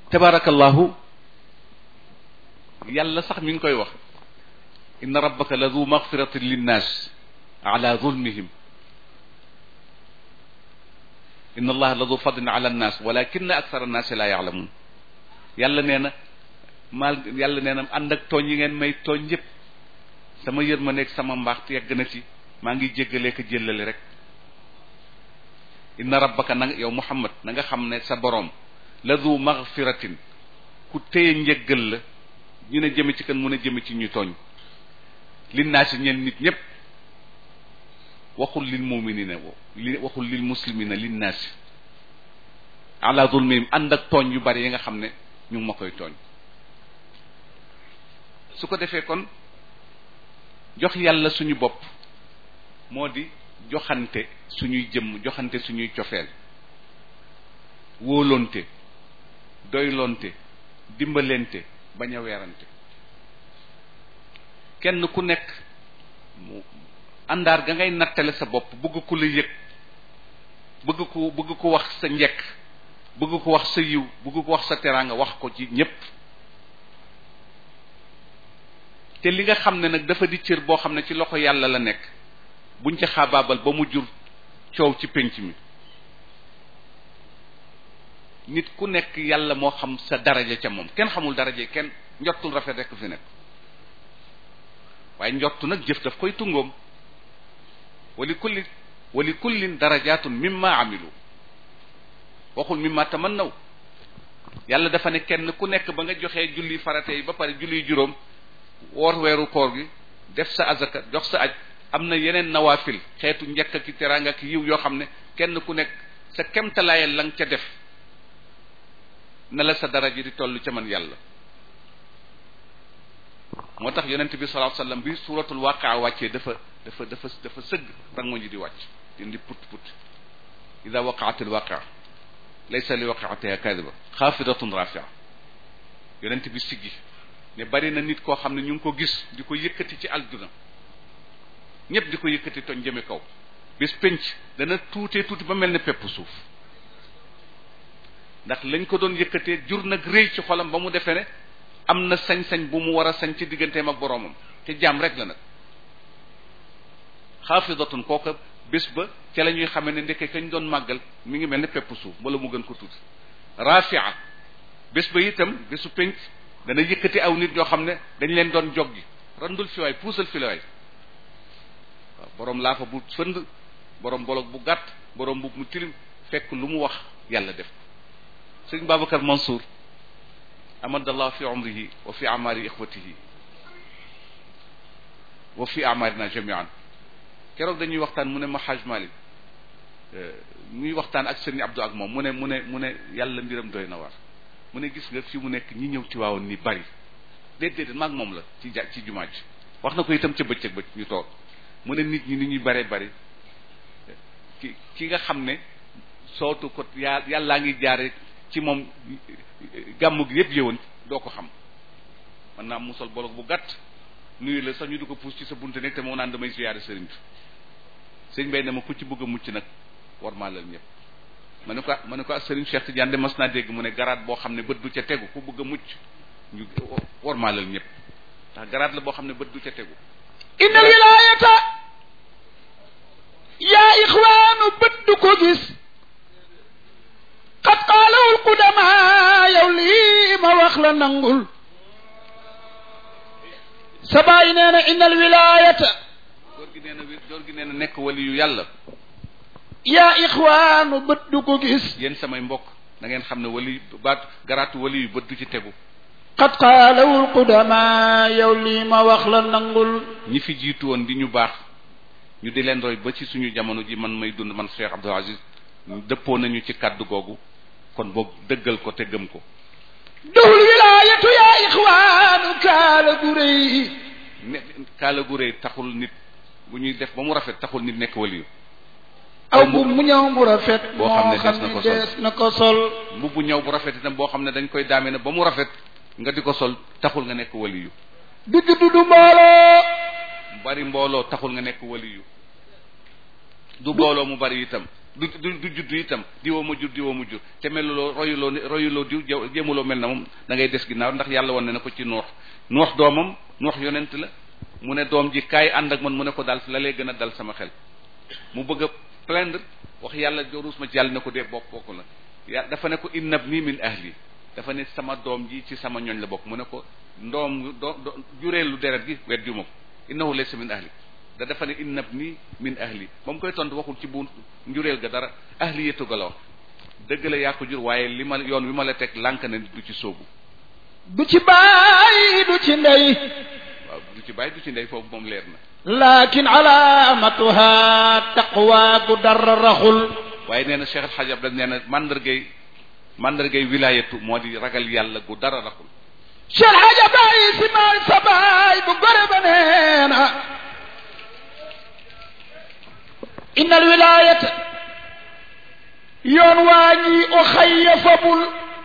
tabarakallahu yàlla sax mi ngi koy wax inna rabbaka la du magfiratin linnas ala zulmihim inna allaha la du fadlin ala annas walakinna akthara annaasi la yaalamun yàlla nee na mal yàlla nee na ànd ak tooñ yi ngeen may tooñ yépp sama yërmande ak sama mbaax yegg na ci maa ngi jéggalee ko jëllale rek inna rabbaka na yow muhammad na nga xam ne sa boroom la du magfiratin ku téye njëggal la ñu ne jëme ci kan mun a jëme ci ñu tooñ lin naa si ñeen nit ñépp waxul lil muminina li waxul lil muslimina lin naa si ala zulmihim ànd ak tooñ yu bari yi nga xam ne ñu ngi ma koy tooñ su ko defee kon jox yàlla suñu bopp moo di joxante suñuy jëmm joxante suñuy cofeel wóolonte doylonte dimbalente bañ a weerante kenn ku nekk mu àndaar ga ngay nattale sa bopp bëgg ku la yëg bëgg ko bëgg ko wax sa njekk bëgg ko wax sa yiw bëgg ko wax sa teraanga wax ko ci ñépp te li nga xam ne nag dafa di cër boo xam ne ci loxo yàlla la nekk buñ ca xaabaabal ba mu jur coow ci pénc mi nit ku nekk yàlla moo xam sa daraja ca moom kenn xamul daraja kenn njottul rafet rekk fi nekk waaye njottu nag jëf daf koy tungoom wali kulli wali kullin darajatun mimma amilu waxul mimma tamannaw yàlla dafa ne kenn ku nekk ba nga joxee julli farate yi ba pare julli juróom woor weeru koor gi def sa azaka jox sa aj am na yeneen nawaafil xeetu njëkk ki teraanga ki yiw yoo xam ne kenn ku nekk sa kemtalaayal la nga ca def na la sa daraja di toll ca man yàlla moo tax yonent bi sallallahu alayhi wasallam bi suratul waqaa wàccee dafa dafa dafa dafa sëgg rango ñi di wàcc di put put ida waqaatil waqaa laysa li waqaatiha kadiba xaafidatun rafia yonent bi siggi ne bari na nit koo xam ne ñu ngi ko gis di ko yëkkati ci aljuna ñëpp di ko yëkkati toñ jëme kaw bis penc dana tuutee tuuti ba mel ne pepp suuf ndax lañ ko doon yëkkatee jur nag rëy ci xolam ba mu defee ne am na sañ-sañ bu mu war a sañ ci digganteem ak boroomam te jaam rek la nag xaafidatun kooka bés ba ca la ñuy xamee ne ndekke kañ doon màggal mi ngi mel ne pepp suuf wala mu gën ko tuuti rafia bés ba itam bésu penc dana yëkkati aw nit ñoo xam ne dañ leen doon joggi randul fi waay puusal fi la waay waaw boroom laa fa bu fënd boroom bolog bu gàtt boroom bu mu tilim fekk lu mu wax yàlla def sëñ Babacar Mansour amadallah fi umrihi wa fi amari ixwatihi wa fi amarina jamian keroog dañuy waxtaan mu ne ma Haj Malik ñuy waxtaan ak sëñ Abdou ak moom mu ne mu ne mu ne yàlla mbiram doy na war mu ne gis nga fi mu nekk ñi ñëw ci waawoon ni bari déet déet maag moom la ci ja ci jumaa ji wax na ko itam ca bëccëg ba ñu toog mu ne nit ñi ni ñuy bare bari ki ki nga xam ne sootu ko yaa yàllaa ngi jaare ci moom gàmm gi yëpp yëwoon doo ko xam man naa mu sol bolog bu gàtt nuyu la sax ñu di ko puus ci sa bunte nekk te moo naan damay siyaare sëriñ bi sëñ bay ne ma ku ci bëgg a mucc nag war maa lal ñëpp ma ne ko ma ne ko ak sëriñ Cheikh Tidiane de mas naa dégg mu ne garaat boo xam ne bët du ca tegu ku bëgg a mucc ñu war maa lal ñëpp ndax garaat la boo xam ne bët du ca tegu inna wilayata yaa ixwaanu bët du ko gis xat qaalawul qudama yow lii ma wax la nangul sa baay nee na innal wilayata góor gi nee na góor gi nee na nekk wali yu yàlla yaa ixwaanu bët du ko gis yéen samay mbokk da ngeen xam ne wali baat garaatu wali yu bët du ci tegu xat qaalawul qudama yow lii ma wax la nangul ñi fi jiitu woon di ñu baax ñu di leen roy ba ci suñu jamono ji man may dund man Cheikh Abdou Aziz dëppoo nañu ci kàddu googu kon boog dëggal ko te gëm ko dowul wilaayatu yaa ixwaanu kaala gu rëy ne kaala gu rëy taxul nit bu ñuy def ba mu rafet taxul nit nekk waliyu aw bu mu ñëw bu rafet boo xam ne moo xam des na ko ne sol. dees na ko sol mbubb bu ñëw bu rafet itam boo xam ne dañ koy daame ne ba mu rafet nga di ko sol taxul nga nekk waliyu du juddu du mbooloo bari mbooloo taxul nga nekk waliyu du mbooloo mu bari itam du du du juddu itam diwoo ma jur diwoo ma jur te meluloo royuloo royuloo diw jéemuloo mel na moom da ngay des ginnaaw ndax yàlla woon na ko ci noox noox doomam noox yonent la mu ne doom ji kaay ànd ak man mu ne ko daal la lay gën a dal sama xel mu bëgg a plaindre wax yàlla ruus ma ci yàlla ne ko dee bokk bokk la ya dafa ne ko innab nii min ahli dafa ne sama doom ji ci sama ñoñ la bokk mu ne ko ndoom do jureelu deret gi wet ju ma ko innahu laysa min ahli da dafa ne innab nii min ahli ba mu koy tontu waxul ci bu njureel ga dara ahli yettu ga la wax dëgg la yaa ko jur waaye li ma yoon wi ma la teg lànk na du ci sóobu du ci baay du ci ndey waaw du ci bàyyi du ci ndey foofu moom leer na lakin alaamatuha taqwa gu dara raxul waaye nee na Cheikh El Hadj Abdel nee na mandargay mandargay wilaayatu moo di ragal yàlla gu dara raxul Cheikh Hadj Abdel si maay sa baay bu gore ba nee na inna al wilaayata yoon waa ñi o xayya fabul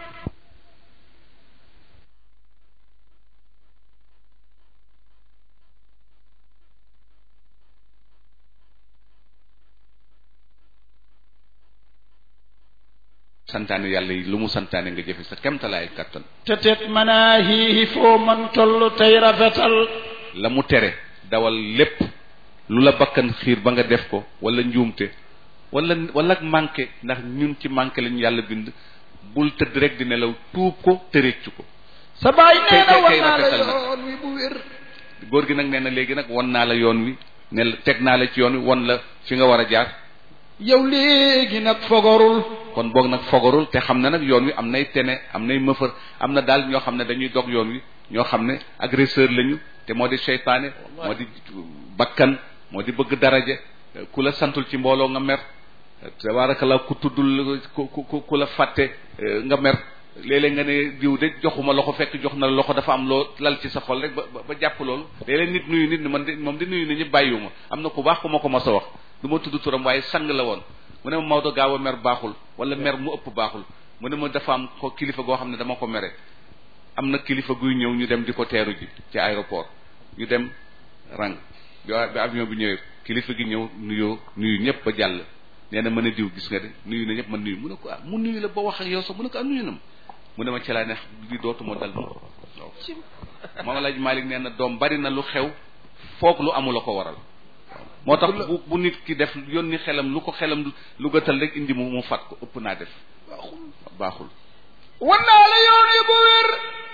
santaane yàlla yi lu mu santaane nga jëfe sa kemtalaay kattan te tet manaahihi foo man toll tey rafetal la mu tere dawal lépp lu la bakkan xiir ba nga def ko wala njuumte wala wala manqué ndax ñun ci manqué lañu yàlla bind bul tëdd rek di nelaw tuub ko te réccu ko sa baay nee na kay- war kay naa la rafetal na. yoon wi bu wér góor gi nag nee na léegi nag won naa la yoon wi ne la teg naa la ci yoon wi won la fi nga war a jaar yow léegi nag fogorul kon boog nag fogarul te xam na nag yoon wi am nay tene am nay mëfër am na daal ñoo xam ne dañuy dog yoon wi ñoo xam ne agresseur lañu te moo di seytaane moo di bakkan moo di bëgg daraja ku la santul ci mbooloo nga mer tabaarakallaa ku tuddul ku ku ku la fàtte nga mer léeg-léeg nga ne diw de joxuma loxo fekk jox na la loxo dafa am loo lal ci sa xol rek ba ba jàpp loolu léeg-léeg nit nuyu nit ni man de moom di nuyu nit ñi bàyyiwuma am na ku baax ku ma ko mas a wax du ma tudd turam waaye sang la woon mu ne ma Maodo gaaw a mer baaxul wala mer mu ëpp baaxul mu ne ma dafa am ko kilifa goo xam ne dama ko mere am na kilifa guy ñëw ñu dem di ko teeru ji ci aéroport ñu dem rang bi bi avion bi ñëwee kilifa gi ñëw nuyoo nuyu ñëpp ba jàll nee na mën a diw gis nga de nuyu na ñëpp man nuyu mu ne ko ah mu nuyu la ba wax ak yow sax mu ne ko ah nuyu na ma mu ne ma ci laa ne li dootuma dal moom waaw Maam Alaaji Malik nee na doom bari na lu xew foog lu amul a ko waral moo tax bu bu nit ki def yónni xelam lu ko xelam lu gëtal rek indi mu mu fat ko ëpp naa def baaxul war naa la yoon wi bu wér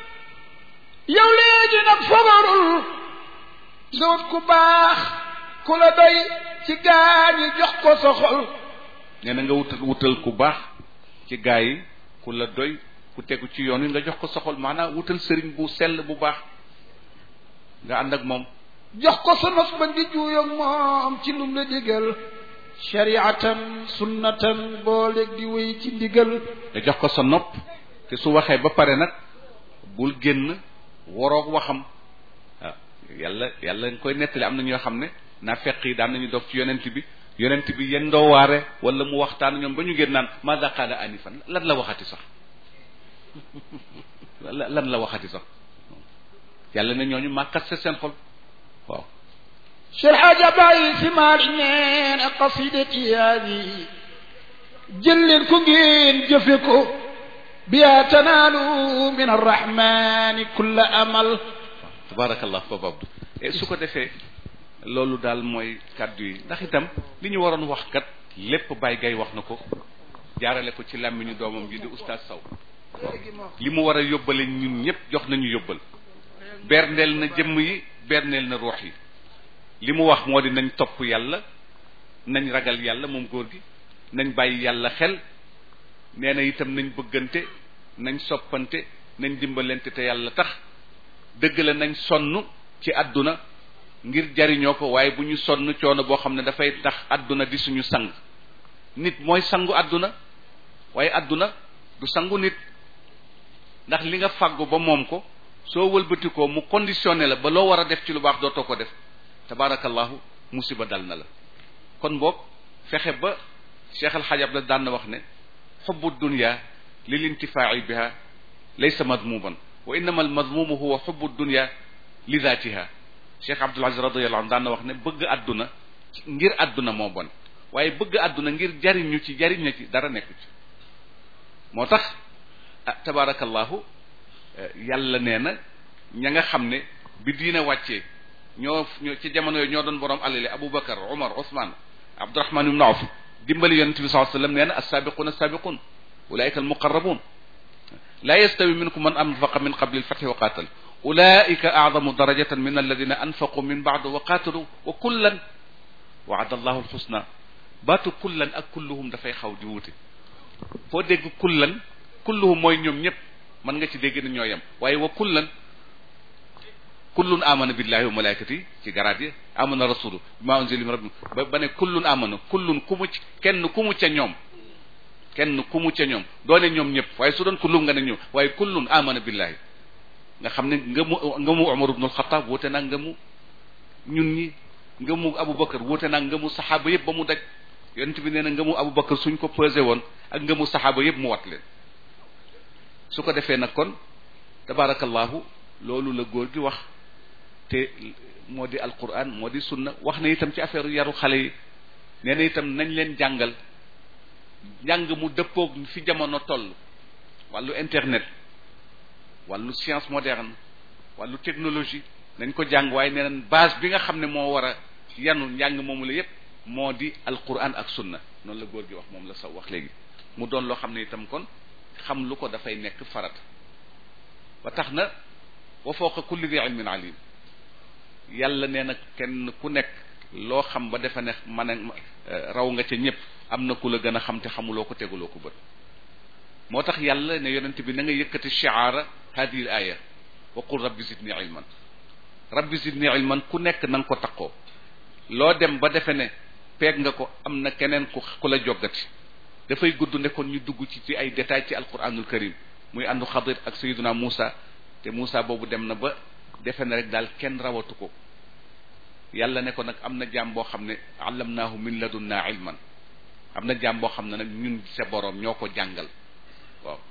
yow léegi nag fogorul nga wut ku baax ku la doy ci gaañi jox ko sa xol nee na nga wutal wutal ku baax ci gaa yi ku la doy ku tegu ci yoon wi nga jox ko soxol maanaam wutal sëriñ bu sell bu baax nga ànd ak moom jox ko sa nos ba ngi juuyoog moom ci lum la digal shariatan sunnatan booleeg di wéy ci ndigal nga jox ko sa nopp te su waxee ba pare nag bul génn waroog waxam waaw yàlla yàlla nga koy nettali am na ñoo xam ne naa fekk yi daan nañu dof ci yonent bi yonent bi yen doo waare wala mu waxtaan ñoom ba ñu génn naan maada qaala anifan lan la waxati sax lan la waxati sax yàlla ne ñooñu màkkat sa seen xol waaw Cheikh Hadj Abdoulaye Sy Malick nee na qasidati haadi jël leen ko ngeen jëfe ko biya tanaalu min arrahmani kulla amal tabarakallah foofu abdu et su ko defee loolu daal mooy kàddu yi ndax itam li ñu waroon wax kat lépp Baye Gaye wax na ko jaarale ko ci làmmiñu doomam ji di oustaz Sow li mu war a yóbbale ñun ñëpp jox nañu yóbbal berndeel na jëmm yi berndeel na ruux yi li mu wax moo di nañ topp yàlla nañ ragal yàlla moom góor gi nañ bàyyi yàlla xel nee na itam nañ bëggante nañ soppante nañ dimbalante te yàlla tax dëgg la nañ sonn ci àdduna ngir jariñoo ko waaye bu ñu sonn coono boo xam ne dafay tax àdduna di suñu sang nit mooy sangu àdduna waaye àdduna du sangu nit ndax li nga fàggu ba moom ko soo wëlbatikoo mu conditionné la ba loo war a def ci lu baax dootoo ko def tabaarakallahu musiba dal na la kon boog fexe ba cheikh alxajab la daan na wax ne xubbu dunya lil intifaa'i biha laysa madmuman wa innama al madmumu huwa xubbu dunya li daatiha cheikh abdul aziz radiallahu anhu daan na wax ne bëgg àdduna ngir àdduna moo bon waaye bëgg àdduna ngir jariñu ci jariñ na ci dara nekku ci moo tax ah tabarakallahu yàlla nee na ña nga xam ne bi diina wàccee ñoo ñoo ci jamono yooyu ñoo doon borom alali Aboubacar Omar Ousmane Abdourahman ibn Awf dimbali yonent bi sallallahu alayhi wasallam nee na as-sabiquna as-sabiqun ulaika al-muqarrabun la yastawi minkum man anfaqa min qabli al-fathi wa qatal ulaika a'zamu darajatan min alladhina anfaqu min ba'du wa qatalu wa kullan wa'ada Allahu al-husna baatu kullan ak kulluhum dafay xaw di wuute foo dégg kullan kulluhum mooy ñoom ñëpp mën nga ci dégg ne ñoo yem waaye wa kullan kullun amana billahi wa malaikati ci garaat yi amana rasulu bima unzila min rabbi ba ba ne kullun amana kullun ku mu ci kenn ku mu ca ñoom kenn ku mu ca ñoom doone ñoom ñëpp waaye su doon kullum nga ne ñoom waaye kullun amana billahi nga xam ne nga mu nga mu Umar ibn al-Khattab woote naa nga mu ñun ñi nga mu Aboubacar woote naa nga mu saxaaba yëpp ba mu daj yonent bi nee na nga mu Aboubacar suñ ko pesé woon ak nga mu saxaaba yëpp mu wat leen su ko defee nag kon tabarakallahu loolu la góor gi wax te moo di alquran moo di sunna wax na itam ci affaire yaru xale yi nee na itam nañ leen jàngal njàng mu dëppoog fi jamono toll wàllu internet wàllu science moderne wàllu technologie nañ ko jàng waaye nee nañ base bi nga xam ne moo war a yanu njàng moomu la yépp moo di alquran ak sunna noonu la góor gi wax moom la saw wax léegi mu doon loo xam ne itam kon xam lu ko dafay nekk farat ba tax na wa fawqa kulli dhi ilmin alim yàlla nee na kenn ku nekk loo xam ba defe ne man a raw nga ca ñëpp am na ku la gën a xam te xamuloo ko teguloo ko bët moo tax yàlla ne yonent bi na nga yëkkati shi'ara hadihi al aya wa qul rabbi zidni ilman rabbi zidni ilman ku nekk na nga ko takkoo loo dem ba defe ne peeg nga ko am na keneen ku ku la joggati dafay gudd ne kon ñu dugg ci ci ay détails ci alquranul karim muy àndu xadir ak sayiduna Moussa te Moussa boobu dem na ba defe na rek daal kenn rawatu ko yàlla ne ko nag am na jaam boo xam ne allamnaahu min ladunna ilman am na jaam boo xam ne nag ñun sa boroom ñoo ko jàngal waaw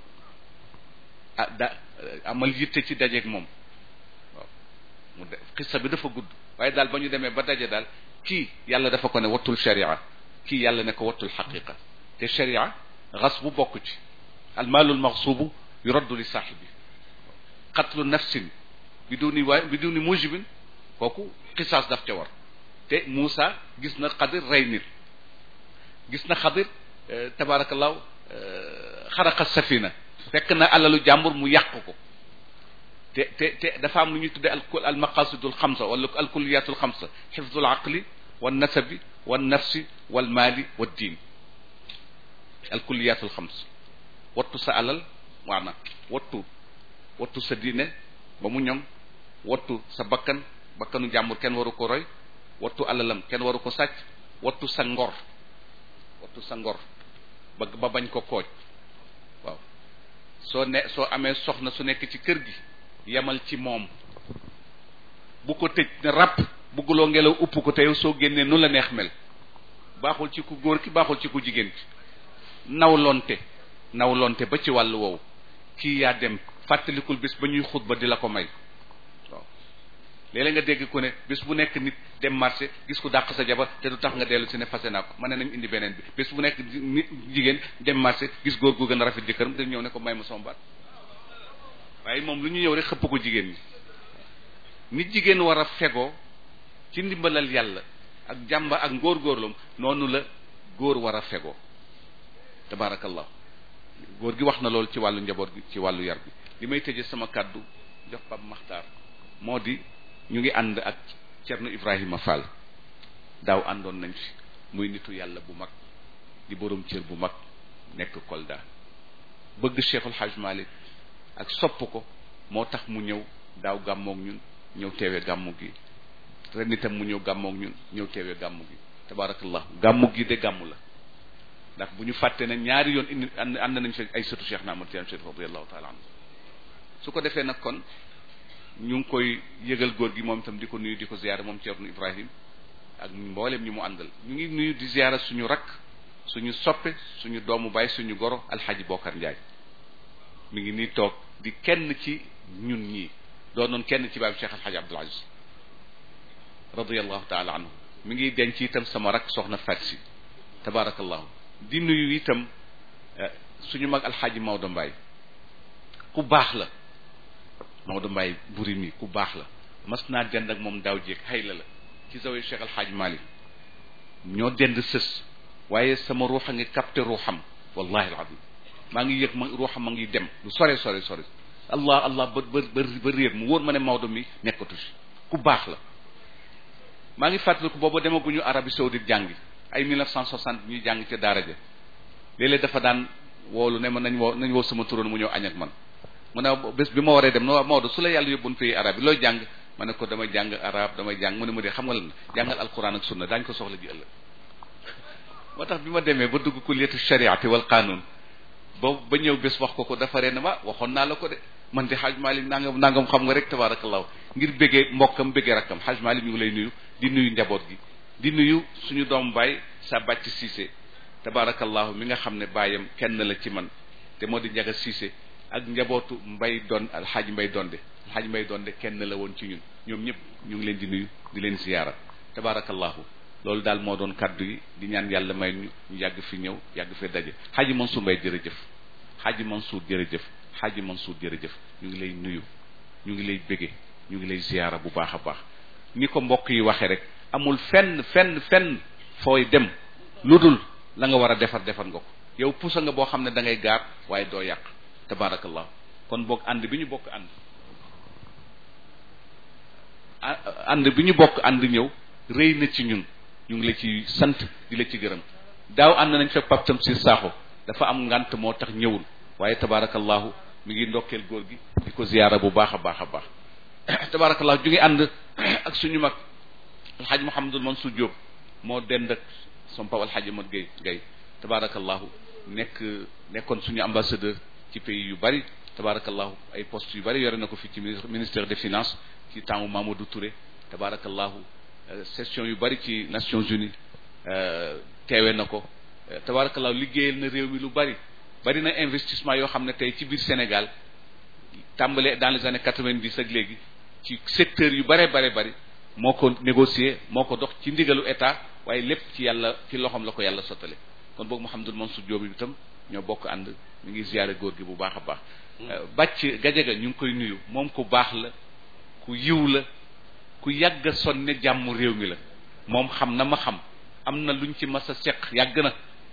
ah da amal yitte ci dajeeg moom waaw mu de xissa bi dafa gudd waaye daal ba ñu demee ba daje daal kii yàlla dafa ko ne wattul sharia kii yàlla ne ko wattul xaqiqa te sharia xas bu bokk ci almaalul maxsuubu yuraddu li saaxibi qatlu nafsin biduni waay biduni mujibin kooku xisaas daf ca war te Moussa gis na xadir rey nit gis na xadir tabarakallahu xaraqa safina fekk na alalu jàmbur mu yàq ko te te te dafa am lu ñuy tuddee al al maqasidul xamsa wala al kulliyatul xamsa xifdul aqli wan nasabi wan nafsi wal maali wad diin al kulliyatul xams wattu sa alal waana wattu wattu sa diine ba mu ñoŋ wattu sa bakkan bakkanu jàmbur kenn waru ko roy wattu alalam kenn waru ko sàcc wattu sa ngor wattu sa ngor ba ba bañ ko kooj waaw soo ne soo amee soxna su nekk ci kër gi yemal ci moom bu ko tëj ne ràpp bugguloo ngelaw upp ko te yow soo génnee nu la neex mel baaxul ci ku góor ki baaxul ci ku jigéen ki nawlonte nawlonte ba ci wàllu woowu kii yaa dem fàttalikul bis ba ñuy xutba di la ko may waaw léeg-léeg nga dégg ku ne bis bu nekk nit dem marché gis ku dàq sa jabar te du tax nga dellu si ne fase naa ko ma ne nañ indi beneen bi bis bu nekk nit jigéen dem marché gis góor gu gën a rafet jëkkëram dañ ñëw ne ko may ma sama baat waaye moom lu ñu ñëw rek xëpp ko jigéen ñi nit jigéen war a fegoo ci ndimbalal yàlla ak jàmba ak ngóor-góorlum noonu la góor war a fegoo tabaarakallah góor gi wax na loolu ci wàllu njaboot gi ci wàllu yar bi li may tëje sama kàddu jox Pape Makhtar moo di ñu ngi ànd ak Cerno Ibrahima Fall daaw àndoon nañ fi muy nitu yàlla bu mag di borom cër bu mag nekk Kolda bëgg Cheikhul Hajj Malik ak sopp ko moo tax mu ñëw daaw gàmmoog ñun ñëw teewee gàmmu gi ren itam mu ñëw gàmmoog ñun ñëw teewee gàmmu gi tabaarakallah gàmmu gi de gàmmu la ndax bu ñu fàtte ne ñaari yoon indi ànd ànd nañ fi ay sëtu Cheikh na Ahmad Tidiane Chérif radiyallahu taala anhu su ko defee nag kon ñu ngi koy yëgal góor gi moom itam di ko nuyu di ko ziyaara moom Ceerno Ibrahim ak mboolem ñi mu àndal ñu ngi nuyu di ziyaara suñu rakk suñu soppe suñu doomu baay suñu goro alxaaji Bokar Njaay mi ngi nii toog di kenn ci ñun ñii doonoon kenn ci baay Cheikh alxaaji Abdul Aziz radiyallahu taala anhu mi ngi denc itam sama rakk soxna Fatsi tabarakallahu di nuyu itam suñu mag alxaaji Maodo Mbaye ku baax la Maodo Mbaye buri mi ku baax la mas naa dend ak moom daaw jéeg xëy la la ci zawe Cheikh alxaaji Malick ñoo dend sës waaye sama ruux a ngi capté ruuxam wallahi alazim maa ngi yëg ma ruuxam ma ngi dem lu sore sore sore allah allah ba ba ba réer mu wóor ma ne Maodo mi nekkatu si ku baax la maa ngi fàttaliku booba demaguñu Arabie Saoudite jàngi ay 1960 ñuy jàng ca daara ja léeg-léeg dafa daan woolu ne ma nañ woo nañ woo sama turoon mu ñëw añ ak man mu ne bés bi ma waree dem no Maodo su la yàlla yóbboon pays arabe yi looy jàng ma ne ko damay jàng arab damay jàng mu ne ma de xam nga lan jàngal alquran ak sunna daañu ko soxla ji ëllëg moo tax bi ma demee ba dugg kulliyatu shariati wal qanun ba ba ñëw bés wax ko ko dafa ree na ma waxoon naa la ko de man de xaaj Malik nangam nangam xam nga rek tabarakallahu ngir bëggee mbokkam bëggee rakkam xaaj Malik ñu ngi lay nuyu di nuyu njaboot gi di nuyu suñu doom baay sa bàcc Cissé tabarakallahu mi nga xam ne baayam kenn la ci man te moo di njaga Cissé ak njabootu mbay don alxaaj mbay donde alxaaj mbay donde kenn la woon ci ñun ñoom ñëpp ñu ngi leen di nuyu di leen ziyaara tabarakallahu loolu daal moo doon kaddu yi di ñaan yàlla may ñu ñu yàgg fi ñëw yàgg fi daje xaaji Mansour Mbay jërëjëf xaaji Mansour jërëjëf xaaji Mansour jërëjëf ñu ngi lay nuyu ñu ngi lay bége ñu ngi lay ziyaara bu baax a baax ni ko mbokk yi waxee rek amul fenn fenn fenn fooy dem lu dul la nga war a defar defar nga ko yow pusa nga boo xam ne da ngay gaar waaye doo yàq tabaarakallah kon boog ànd bi ñu bokk ànd ànd bi ñu bokk ànd ñëw rëy na ci ñun ñu ngi la ci sant di la ci gërëm daaw ànd nañ fekk paptam si saaxo dafa am ngant moo tax ñëwul waaye tabaarakallahu mi ngi ndokkeel góor gi di ko ziyaara bu baax a baax a baax tabaarakallahu ju ngi ànd ak suñu mag alxaaj Mouhamadul Mansour Diop moo dend ak son papa alxaaj Amat Gay Gay tabaarakallahu nekk nekkoon suñu ambassadeur ci pays yu bari tabaarakallahu ay postes yu bari yore na ko fii ci ministère des finances ci temps Mamadou Touré tabaarakallahu session yu bari ci Nations Unies teewe na ko tabaarakallahu liggéeyal na réew mi lu bari bari na investissement yoo xam ne tey ci biir Sénégal tàmbale dans les années quatre-vingt-dix ak léegi ci secteur yu bare bare bari moo ko négocier moo ko dox ci ndigalu état waaye lépp ci yàlla ci loxoom la ko yàlla sottale kon boog Mouhamadul Mansour Diop itam ñoo bokk ànd mi ngi ziyaare góor gi bu baax a baax bàcc gajaga ñu ngi koy nuyu moom ku baax la ku yiw la ku yàgg a sonne jàmm réew mi la moom xam na ma xam am na luñ ci mas a seq yàgg na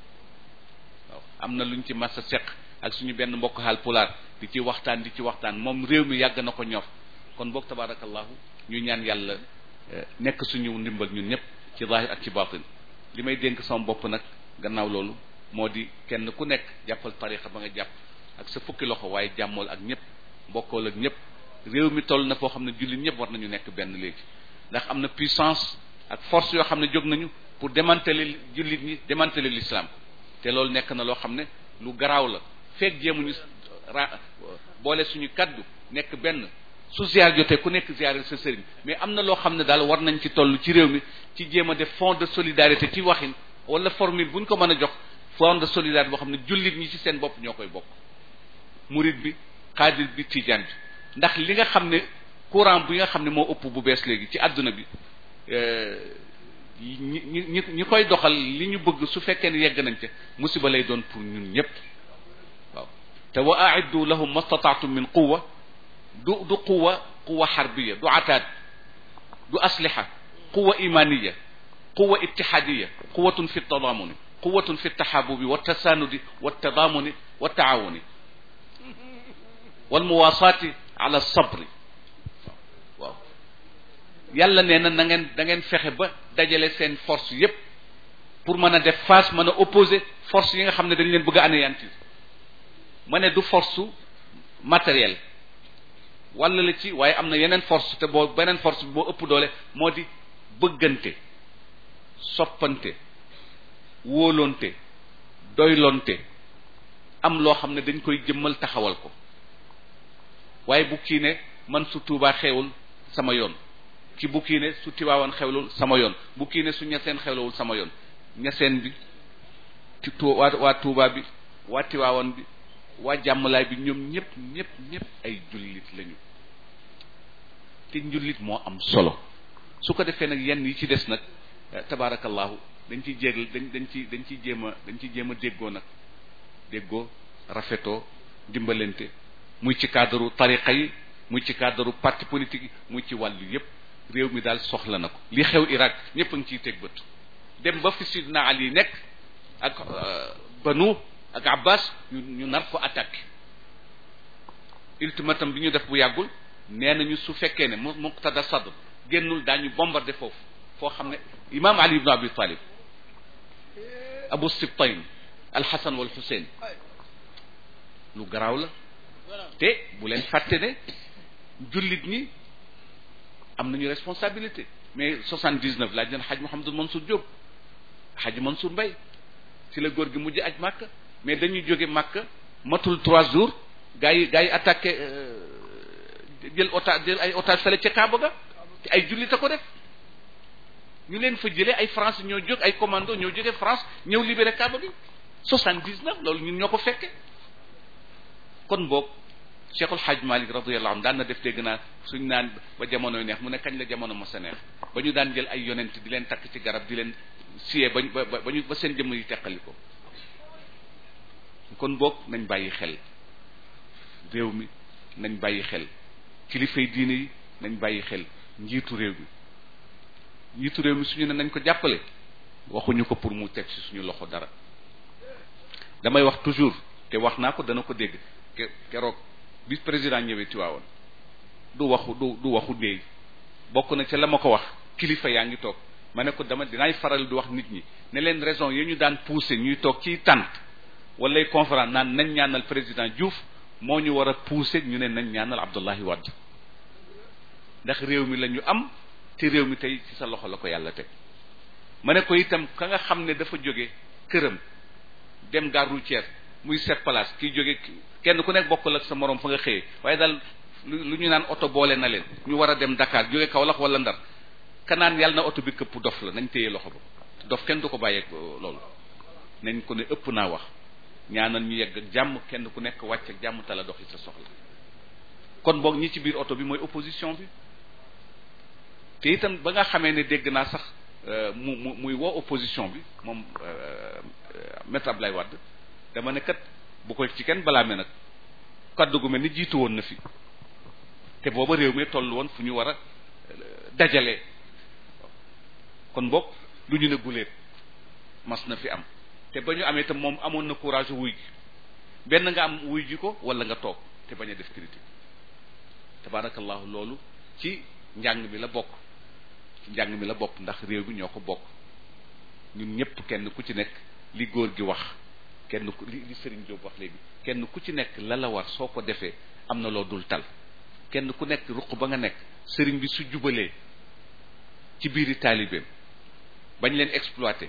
waaw am na luñ ci mas a seq ak suñu benn mbokk xaal pulaar di ci waxtaan di ci waxtaan moom réew mi yàgg na ko ñor kon boog tabaarakallahu ñu ñaan yàlla nekk suñu ndimbal ñun ñëpp ci zahir ak ci batin li may dénk sama bopp nag gannaaw loolu moo di kenn ku nekk jàppal tarixa ba nga jàpp ak sa fukki loxo waaye jàmmool ak ñëpp mbokkool ak ñëpp réew mi toll na foo xam ne jullit ñëpp war nañu nekk benn léegi ndax am na puissance ak force yoo xam ne jóg nañu pour démanteler jullit ñi démanteler l'islam te loolu nekk na loo xam ne lu garaaw la feeg jéemuñu ra boole suñu kaddu nekk benn su ziar jotee ku nekk ziar sa sëriñ mais am na loo xam ne daal war nañ ci toll ci réew mi ci jéem a def fond de solidarité ci waxin wala formule bu ñu ko mën a jox fond de solidarité boo xam ne jullit ñi ci seen bopp ñoo koy bokk murid bi xaadir bi tijaan bi ndax li nga xam ne courant bi nga xam ne moo ëpp bu bees léegi ci àdduna bi ñi ñi ñi koy doxal li ñu bëgg su fekkee ne yegg nañ ca musiba lay doon pour ñun ñëpp waaw te wa aiddu lahum mastataatum min quwa du du quwa quwa xarbiya du ataad du asliha quwa imaniya quwa ittihadiya quwatun fi tadamuni quwatun fi taxabubi wa tasanudi wa tadamuni wa taawuni wal muwasaati ala sabri waaw yàlla nee na na ngeen da ngeen fexe ba dajale seen force yépp pour mën a def face mën a opposer force yi nga xam ne dañ leen bëgg a anéantir ma ne du force matérielle walla la ci waaye am na yeneen force te boo beneen force bi boo ëpp doole moo di bëggante soppante wóolonte doylonte am loo xam ne dañ koy jëmmal taxawal ko waaye bu kii ne man su tuubaa xewul sama yoon ci bu kii ne su tiwaawan xewlul sama yoon bu kii ne su ñaseen xewlawul sama yoon ñaseen bi ci tu waa waa tuubaa bi waa tiwaawan bi waa jàmmalaay bi ñoom ñëpp ñëpp ñëpp ay jullit lañu te njullit moo am solo su ko defee nag yenn yi ci des nag tabaarakallahu dañ ciy jéeg dañ dañ ci dañ ciy jéem a dañ ciy jéem a déggoo nag déggoo rafetoo dimbalante muy ci cadre tariqa yi muy ci cadre parti politique yi muy ci wàllu yépp réew mi daal soxla na ko li xew Irak ñëpp a ngi ciy teg bët dem ba fi Sidna Ali nekk ak Banu ak Abbas ñu ñu nar ko attaqué ultimatum bi ñu def bu yàggul nee nañu su fekkee ne mu muqtada sadr génnul daañu bombardé foofu foo xam ne imam Ali ibn Abi Talib Abu Sibtayn Al-Hasan wal Hussein lu garaaw la te bu leen fàtte ne jullit ñi am nañu responsabilité mais soixante dix neuf laaj leen xaj Mouhamadul Mansour Diop xaj Mansour Mbaye ci la góor gi mujj aj Màkka mais dañuy jóge Màkka matul trois jours gars yi gars yi attaqué jël otage jël ay otage fële ca Kaaba ga te ay jullit a ko def ñu leen fa jëlee ay France ñoo jóg ay commando ñoo jóge France ñëw libéré Kaaba gi soixante dix neuf loolu ñun ñoo ko fekke kon boog Cheikhul Hadj Malick radiyallahu anhu daan na def dégg naa suñ naan ba jamonoy neex mu ne kañ la jamono mos a neex ba ñu daan jël ay yonent di leen takk ci garab di leen siyee ba ba ba ñu ba seen jëmm yi teqali ko kon boog nañ bàyyi xel réew mi nañ bàyyi xel kilifay diine yi nañ bàyyi xel njiitu réew mi njiitu réew mi suñu ne nañ ko jàppale waxuñu ko pour mu teg ci suñu loxo dara damay wax toujours te wax naa ko dana ko dégg keroog bi président ñëwee Tiwaawoon du waxu du du waxu déey bokk na ca la ma ko wax kilifa yaa ngi toog ma ne ko dama dinaay faral di wax nit ñi ne leen raison yi ñu daan pousser ñuy toog ciy tànt walay conférence naan nañ ñaanal président Diouf moo ñu war a pousser ñu ne nañ ñaanal Abdoulaye Wade ndax réew mi la ñu am te réew mi tey ci sa loxo la ko yàlla teg ma ne ko itam ka nga xam ne dafa jóge këram dem gare routière muy sept place kiy jóge kenn ku nekk bokkul ak sa morom fa nga xëyee waaye daal lu ñu naan oto boole na leen ñu war a dem Dakar jóge Kaolack wala Ndar kanaan yàlla na oto bi këpp dof la nañ téye loxo ba dof kenn du ko bàyyeeg loolu nañ ko ne ëpp naa wax ñaanal ñu yegg ak jàmm kenn ku nekk wàcc ak jàmm tala doxi sa soxla kon boog ñi ci biir oto bi mooy opposition bi te itam ba nga xamee ne dégg naa sax mu mu muy woo opposition bi moom maître Ablaye Wade dama ne kat bu ko ci kenn balaame nag kaddu gu mel ni jiitu woon na fi te booba réew mi toll woon fu ñu war a dajale kon boog lu ñu ne guléet mas na fi am te ba ñu amee itam moom amoon na courage wuy ji benn nga am wuy ji ko wala nga toog te bañ a def critique tabarakallahu loolu ci njàng mi la bokk ci njàng mi la bokk ndax réew mi ñoo ko bokk ñun ñëpp kenn ku ci nekk li góor gi wax kenn ku li li Serigne Diop wax léegi kenn ku ci nekk la la war soo ko defee am na loo dul tal kenn ku nekk ruq ba nga nekk Serigne bi su jubalee ci biiri taalibeem bañ leen exploité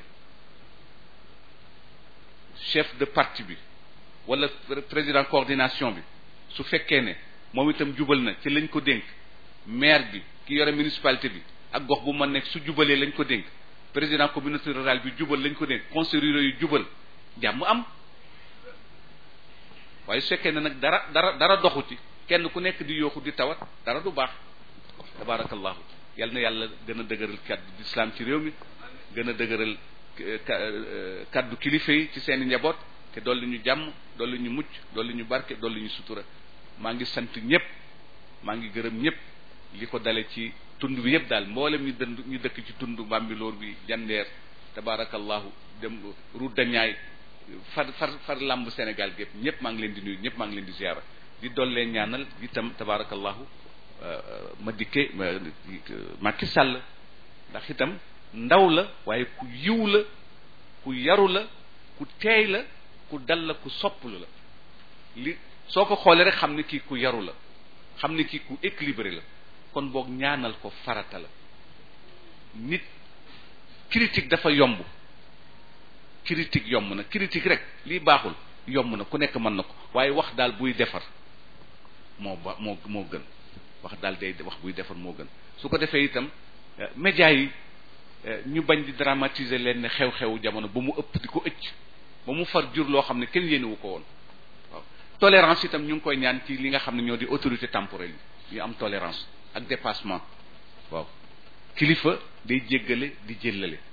chef de parti bi wala président coordination bi su fekkee ne moom itam jubal na ci lañ ko dénk maire bi ki yore municipalité bi ak gox bu ma nekk su jubalee lañ ko dénk président communauté rurale bi jubal lañ ko dénk conseil rural yu jubal jàmm am waaye su fekkee ne nag dara dara dara doxu ci kenn ku nekk di yooxu di tawat dara du baax tabarakallahu yal na yàlla gën a dëgëral kaddu d'islam ci réew mi gën a dëgëral kaddu kilifa yi ci seen i njaboot te dolli ñu jàmm dolli ñu mucc dolli ñu barke dolli ñu sutura maa ngi sant ñëpp maa ngi gërëm ñëpp li ko dale ci tund bi yëpp daal mboolem ñu dënd ñu dëkk ci tund Mbambilor bi jandeer tabarakallahu dem route de Niayes far far far lamb Sénégal gépp ñëpp maa ngi leen di nuyu ñëpp maa ngi leen di ziara di dollee ñaanal itam tabarakallahu ma dikke Macky Sall ndax itam ndaw la waaye ku yiw la ku yaru la ku teey la ku dal la ku sopplu la li soo ko xoolee rek xam ne kii ku yaru la xam ne kii ku équilibré la kon boog ñaanal ko farata la nit critique dafa yomb critique yomb na critique rek lii baaxul yomb na ku nekk mën na ko waaye wax daal buy defar moo ba moo moo gën wax daal day wax buy defar moo gën su ko defee itam médias yi ñu bañ di dramatiser leen ne xew-xewu jamono ba mu ëpp di ko ëcc ba mu far jur loo xam ne kenn yéenewu ko woon waaw tolérance itam ñu ngi koy ñaan ci li nga xam ne ñoo di autorité temporelle yi ñu am tolérance ak dépassement waaw kilifa day jéggale di jëllale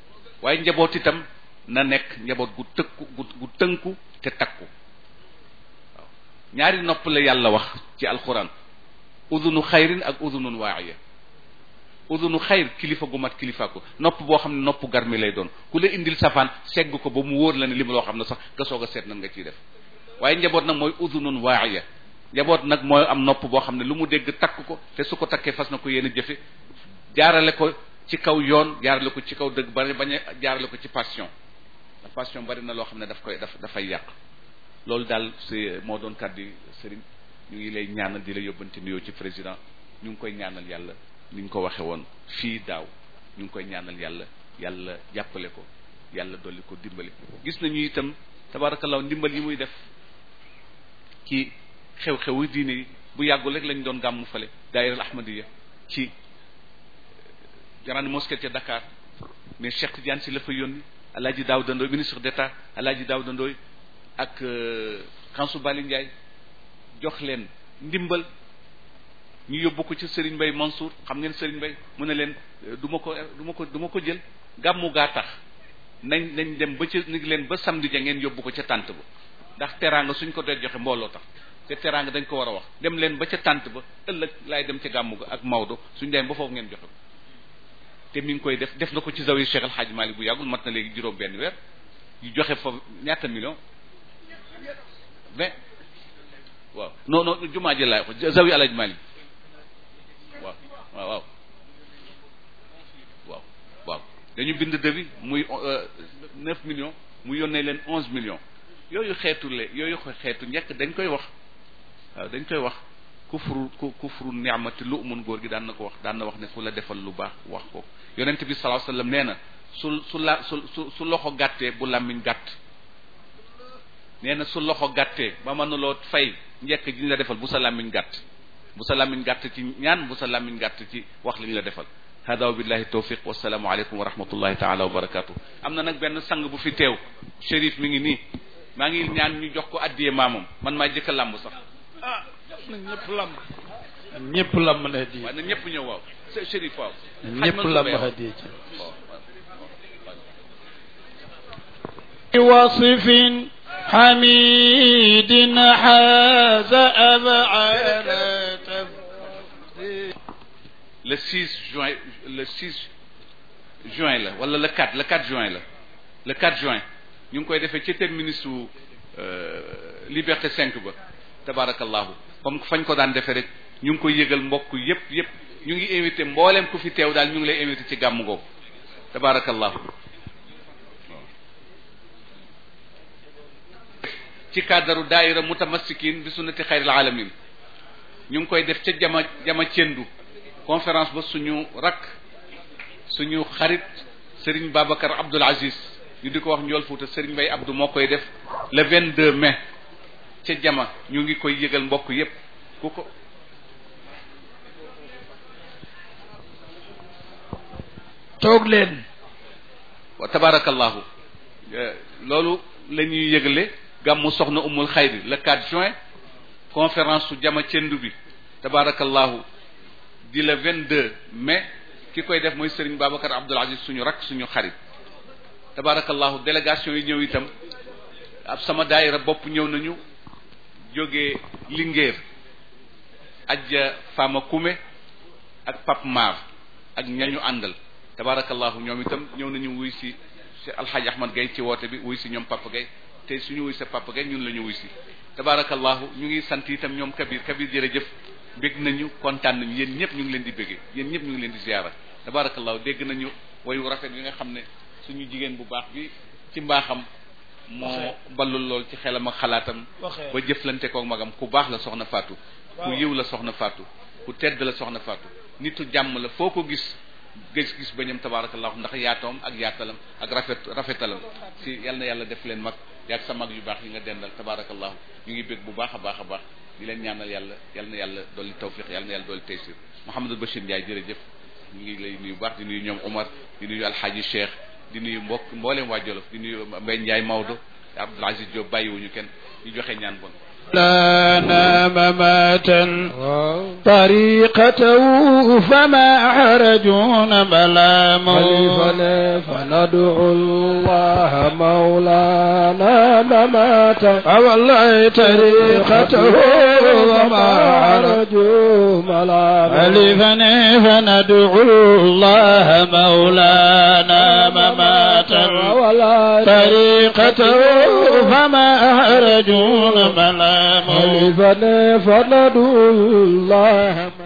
waaye njaboot itam na nekk njaboot gu tëkku gu gu tënku te takku waaw ñaari nopp la yàlla wax ci alquran udunu xayrin ak udunun waaxiya udunu xayr kilifa gu mat kilifa ko nopp boo xam ne nopp garmi lay doon ku la indil safaan segg ko ba mu wóor la ne li ma loo xam ne sax nga soog a seet nan nga ciy def waaye njaboot nag mooy udunun waaxiya njaboot nag mooy am nopp boo xam ne lu mu dégg takk ko te su ko takkee fas na ko yéen a jëfe jaarale ko ci kaw yoon jaarale ko ci kaw dëgg bari bañ a jaarale ko ci passion la passion bari na loo xam ne daf koy daf dafay yàq loolu daal si moo doon kàddu sëriñ ñu ngi lay ñaanal di la yóbbante nuyoo ci président ñu ngi koy ñaanal yàlla ni ñu ko waxe woon fii daaw ñu ngi koy ñaanal yàlla yàlla jàppale ko yàlla dolli ko dimbali gis nañu itam tabarakallah ndimbal yi muy def ci xew-xewu diine yi bu yàggul rek lañ doon gàmmu fale daayira al ahmadiya ci grande mosquée ca Dakar mais Cheikh Tidiane si la fa yónni alaaji Daouda Ndoye ministre d'état alaaji Daouda Ndoye ak Kansu Bali Ndiaye jox leen ndimbal ñu yóbbu ko ci Serigne Mbaye Mansour xam ngeen Serigne Mbaye mu ne leen du ma ko du ma ko du ma ko jël gàmmu gaa tax nañ nañ dem ba ca ni leen ba samedi ja ngeen yóbbu ko ca tànt ba ndax teraanga suñ ko dee joxe mbooloo tax te teraanga dañ ko war a wax dem leen ba ca tànt ba ëllëg laay dem ca gàmmu ga ak Maodo suñ dem ba foofu ngeen joxe ko te mi ngi koy def def na ko ci zawi Cheikh El Hadj Malick bu yàggul mat na léegi juróom benn weer yu joxe fa ñaata million vingt waaw non non jumaa ji laay wax zawi El Hadj Malick waaw waaw waaw waaw waaw dañu bind devis muy neuf millions mu yónnee leen onze millions yooyu xeetu le yooyu xeetu njëkk dañ koy wax waaw dañ koy wax kufru ku kufru ni'mati lu mun góor gi daan na ko wax daan na wax ne ku la defal lu baax wax ko yonent bi sallallahu alayhi wasallam nee na su su la su su su loxo gàttee bu làmmiñ gàtt nee na su loxo gàttee ba mënuloo fay njekk ji ñu la defal bu sa làmmiñ gàtt bu sa làmmiñ gàtt ci ñaan bu sa làmmiñ gàtt ci wax li ñu la defal hada wa billahi tawfiq wasalaamu aleykum wa rahmatullahi taala wa barakatuh am na nag benn sang bu fi teew shérif mi ngi nii maa ngi ñaan ñu jox ko addiyee maamam man maa jëkk a làmb sax ah na ñëpp lamb ñëpp lamb na di waaye na ñëpp ñëw waaw shérif waaw ñëpp lamb hadiya ci وصف حميد حاز أبعاد le 6 juin le 6 juin la wala le 4 le 4 juin la le 4 juin ñu ngi koy defee ci terminus su liberté 5 ba tabarakallahu comme fañ ko daan defee rek ñu ngi koy yëgal mbokk yépp yépp ñu ngi invité mbooleem ku fi teew daal ñu ngi lay invité ci gàmm googu tabarakallahu ci cadre daaira mutamassikin bi sunnati xayril alamin ñu ngi koy def ca jama jama cendu conférence ba suñu rakk suñu xarit Serigne Babacar Abdoul Aziz ñu di ko wax njool Fuuta Serigne Mbaye Abdou moo koy def le 22 mai ca jama ñu ngi koy yëgal mbokk yépp ku ko toog leen wa tabarakallahu loolu la ñuy yëgale gàmmu soxna umul xayri le 4 juin conférence su jama cendu bi tabarakallahu di le 22 mai ki koy def mooy Serigne Babacar Abdoul Aziz suñu rak suñu xarit tabarakallahu délégation yi ñëw itam ab sama daayira bopp ñëw nañu jógee Linguère ajja Fama Koumé ak Pape Mar ak ñañu àndal tabarakallahu ñoom itam ñëw nañu wuy si alxaaji Ahmad Gaye ci woote bi wuy si ñoom Papa Gaye te suñu wuy sa Papa Gaye ñun la ñu wuy si tabarakallahu ñu ngi sant itam ñoom Kabir Kabir jërëjëf bég nañu kontaan nañu yéen ñëpp ñu ngi leen di béggee yéen ñëpp ñu ngi leen di ziyaara tabarakallahu dégg nañu wayu rafet yi nga xam ne suñu jigéen bu baax bi ci mbaaxam moo ballul lool ci xelam ak xalaatam ba jëflante koog magam ku baax la soxna Fatou ku yiw la soxna Fatou ku tedd la soxna Fatou nitu jàmm la foo ko gis gis gis bañam tabarakallahu ndax yaatoom ak yaatalam ak rafet rafetalam si yal na yàlla def leen mag yaag sa mag yu baax yi nga dendal tabarakallahu ñu ngi bég bu baax a baax a baax di leen ñaanal yàlla yal na yàlla dolli tawfiq yal na yàlla dolli taysir Mouhamadou Bachir Ndiaye jërëjëf ñu ngi lay nuyu baax di nuyu ñoom Omar di nuyu Alxaaji Cheikh di nuyu mbokk mbooleem waa Jolof di nuyu Mbaye Ndiaye Maodo Abdoul Aziz Diop bàyyiwuñu kenn ñu joxe ñaan bon لنا مماتا طريقته فما حرجون بلا خليفنا فندعو الله مولانا مماتا والله طريقته وما حرجوا ملاما ألفني فندعو الله مولانا مماتا ولا طريقته فما أحرجون ملامه خليفنا فندعو الله